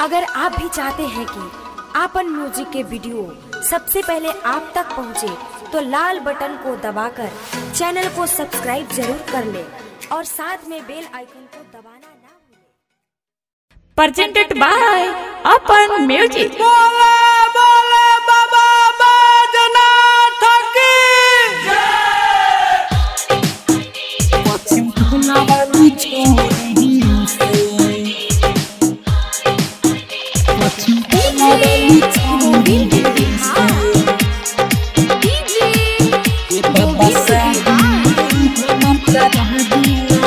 अगर आप भी चाहते हैं कि आपन म्यूजिक के वीडियो सबसे पहले आप तक पहुंचे, तो लाल बटन को दबाकर चैनल को सब्सक्राइब जरूर कर ले और साथ में बेल आइकन को दबाना ना भूलें। presented by Open Music. बोले बोले बाबा बैजनाथ की पश्चिम टोला वाली छोरी से पश्चिम टोला वाली छोरी से ये बाबा साहब हम करा दिया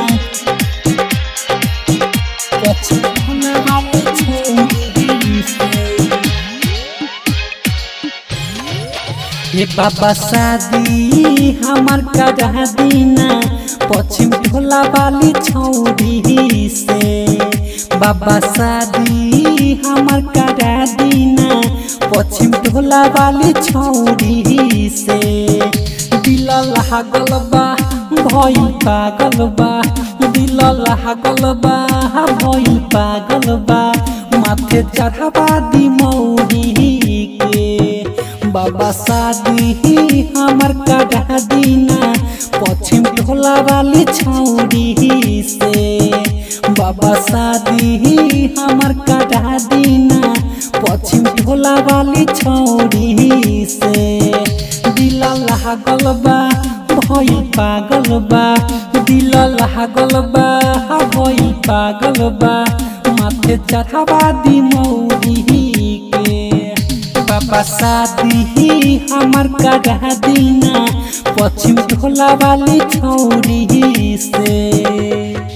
पश्चिम टोला वाली छोरी से ये बाबा शादी हमार करा दीना पश्चिम टोला वाली छौरी से बाबा शादी हमार करा दीना पश्चिम टोला वाली छौरी से दिल लागल बा भई पागल बा दिल लागल बा भई पागल बा माथे चढ़ावा दी मौरी के बाबा शादी हमर कढ़ा दीना पश्चिम टोला वाली छौरी से बाबा शादी हमर कढ़ा दीना पश्चिम टोला वाली छौरी से दिल लागल बा भई पागल बा दिल लागल बा भई पागल बा माथे चढ़ावा दी मौरी के बाबा शादी हमार करा दीना पश्चिम टोला वाली छौरी से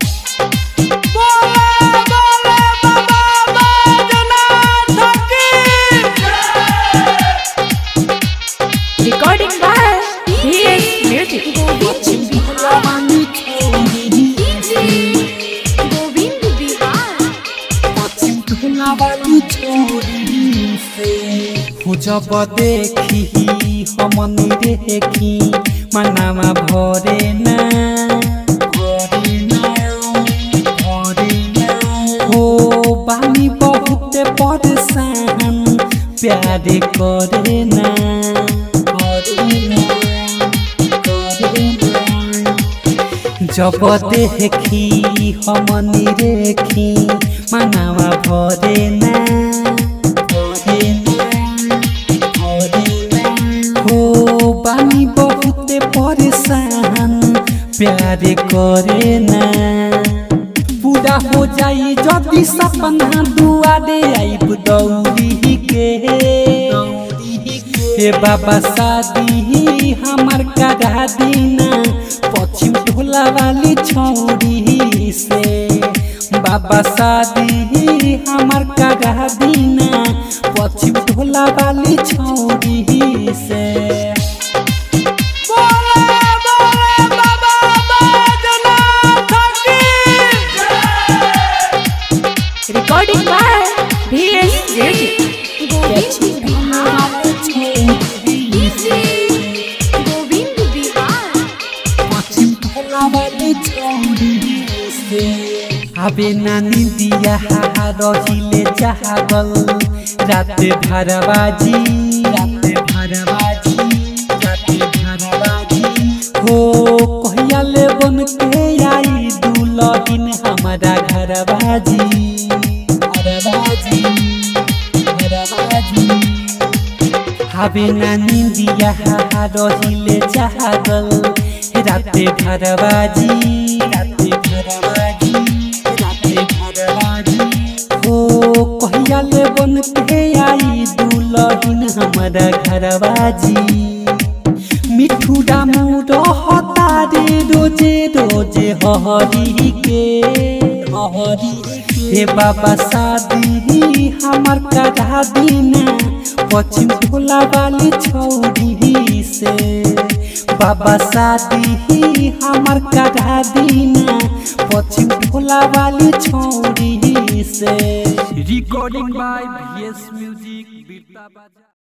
Recording by DS Music. पश्चिम टोला वाली छौरी गोविंद बिहार पश्चिम टोला वाली छौरी से हो जब देखी हमनी देखी मनामा भरे ना भरे ना भरे ना हो बानी बहुत परेशान प्यार करे ना करे ना करे ना जब देखी हमनी देखी मनावा भरे ना भरे ना भरे ना हो बानी बहुत परेशान प्यार करे ना पूरा हो जाई जदी सपना दुआरे आई दौड़ी के हे बाबा शादी हमार करा दीना पश्चिम टोला वाली छौरी से बाबा शादी हमार करा दीना पश्चिम टोला वाली छौरी से Recording by DS Music. Govind Govind Bihar अबे नानी दिया रहिले जागल रात भरबाजी रात भरबाजी रात भरबाजी हो कहिया ले बन के आई दुलहिन हमारा घरबाजी घरबाजी घरबाजी हबे नानी दिया रहिले जागल राते भरबाजी राते भरबाजी राते भरबाजी हो कहिया ले बन के आई दुलहिन हमारा घरबाजी मिठू डामू रहता रे रोजे रोजे हरी के हरी हे बाबा शादी हमार करा दीना पश्चिम टोला वाली छौरी से बाबा शादी हमार करा दीना पश्चिम टोला वाली छौरी से रिकॉर्डिंग बाय बीएस म्यूजिक